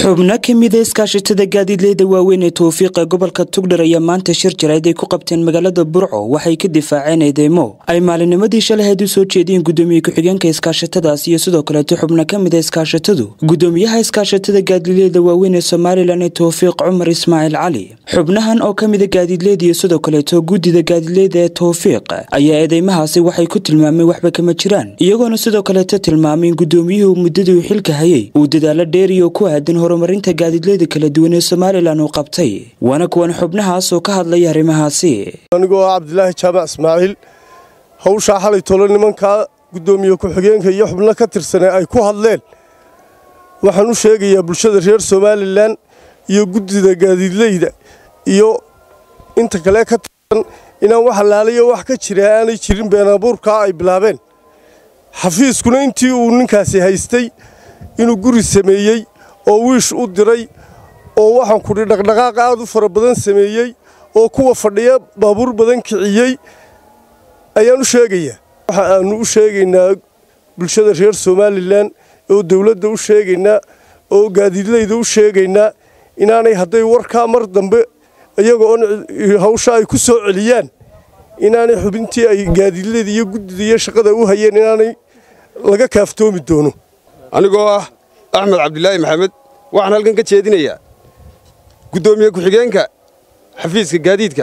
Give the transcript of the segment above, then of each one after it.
xubno ka mida iskaashatada gaadiidleyda waaweyn ee towfiiqa gobolka tugdhar ayaa maanta shir jarayd ay ku qabteen magaalada burco waxay ka difaaceen eedeymo ay maalinimadii shalaheed u soo jeediyeen gudoomiye ku-xigeenka iskaashatadaas iyo sidoo kaleeto xubno ka mida iskaashatadu gudoomiyaha iskaashatada gaadiidleyda waaweyn ee somalilan ee towfiiq cumar ismaaciil cali xubnahan oo ka mida gaadiidleyda iyo sidoo kaleeto guddida gaadiidleyda ee towfiiq ayaa eedeymahaasi waxay ku tilmaameen waxba kama jiraan iyagoona sidoo kaleeto tilmaamay in gudoomiyuhu muddadii uu xilka hayay uu dadaalo dheeriyo ku aadan horumarinta gaadiidleyda kala duwan ee somalilan uu qabtay waana kuwan xubnahaas oo ka hadlaya arrimahaasi anigoo ah cabdilaahi jaamac ismaaciil hawshaa xalay tolo nimankaa guddoomiye ku-xigeenka iyo xubno ka tirsanee ay ku hadleen waxaan u sheegayaa bulshada reer somalilan iyo guddida gaadiidleyda iyo inta kale ka tirsan inaan wax allaaliyo wax ka jira aanay jirin beenabuurkaa ay bilaabeen xafiiskuna intii uu ninkaasi haystay inuu guri sameeyey oo wiish u diray oo waxaan kudhi dhaqdhaqaaq aad u fara badan sameeyey oo kuwa fadhiya baabuur badan kiciyey ayaan u sheegayaa waxa aannu u sheegaynaa bulshada reer somalilan oo dawladda u sheegaynaa oo gaadiidleyda u sheegaynaa inaanay hadday warkaa mar dambe iyagoo on hawsha ay ku soo celiyaan inaanay xubintii ay gaadiidleyda iyo guddida iyo shaqada u hayeen inaanay laga kaaftoomi doono anigoo ah axmed cabdilaahi maxamed waxaan halkan ka jeedinayaa guddoomiye ku-xigeenka xafiiska gaadiidka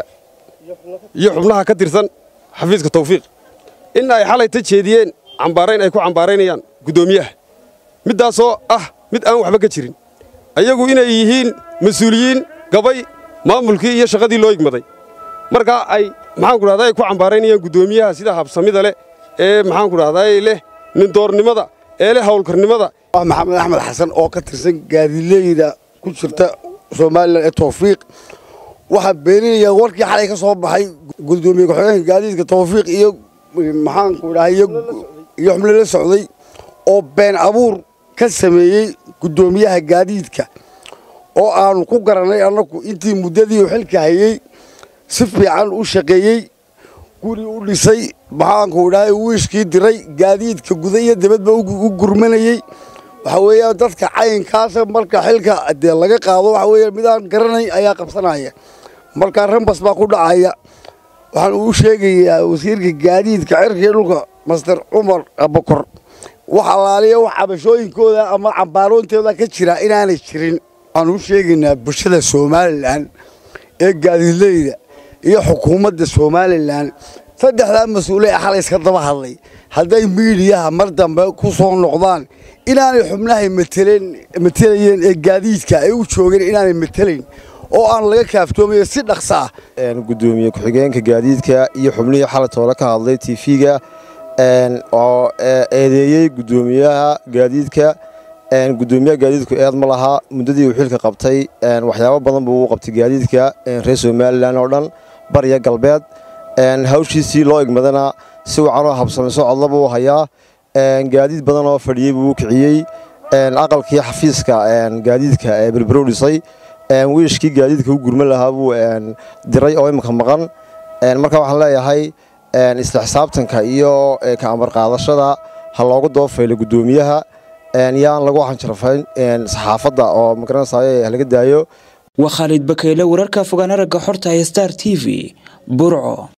iyo xubnaha ka tirsan xafiiska tawfiiq in ay xalay ta jeediyeen cambaarayn ay ku cambaaraynayaan guddoomiyaha middaasoo ah mid aan waxba ka jirin ayagu inay yihiin mas-uuliyiin gabay maamulkii iyo shaqadii loo igmaday markaa ay maxaanku dhahdaa ay ku cambaaraynayaan guddoomiyaha sida habsamida leh ee maxaanku dhahdaa leh nindoornimada ee leh hawlkarnimada maxamed axmed xasan oo ka tirsan gaadiidleyda ku jirta somalilan ee tawfiiq waxaa beeninaya warkii xalay ka soo baxay gudoomiye ku-xigeenka gaadiidka tawfiiq iyo maxaanku dhaha iyo xubno la socday oo been abuur ka sameeyey guddoomiyaha gaadiidka oo aanu ku garannay annagu intii muddadii uu xilka hayey si fiican u shaqeeyey guri u dhisay maxaanku dhahay wiishkii diray gaadiidka guda iyo dibadba u gurmanayey waxa weeyaan dadka cayinkaasa marka xilka dee laga qaado waxa weeya midaan garanayn ayaa qabsanaya markaa rambas baa ku dhacaya waxaan uu sheegayaa wasiirka gaadiidka cirkii dhulka master cumar abakor wax allaaliya wax cabashooyinkooda ama cambaaroontooda ka jira inaanay jirin waxaan u sheegaynaa bulshada somalilan ee gaadiidleyda iyo xukuumadda somalilan saddexdaa mas-uule ee xalay iska daba hadlay hadday miidiyaha mar dambe ku soo noqdaan inaanay xubnahay matelayeen ee gaadiidka ay u joogeen inaanay matelayn oo aan laga kaaftoomayo si dhaqsa ah gudoomiye ku-xigeenka gaadiidka iyo xubnihii xalay toole ka hadlay tv-ga oo eedeeyey gudoomiyaha gaadiidka gudoomiyaha gaadiidku eed ma laha muddadii uu xilka qabtay waxyaabo badan buu u qabtay gaadiidka reer somalilan oo dhan bariya galbeed hawshiisii loo igmadana si wacanoo habsamayso codla buu hayaa gaadiid badan oo fadhiyey buu u kiciyey aqalkii xafiiska gaadiidka ee berberow dhisay wiishkii gaadiidka u gurman lahaa buu diray oo imika maqan marka waxaan leeyahay isla xisaabtanka iyo ka amar qaadashada ha loogu dabafaylo guddoomiyaha yaan lagu xanjarafayn saxaafadda oo magaranaysaay halaga daayo waa khaalid bakeyle wararka fogaan aragga xorta ee star t v burco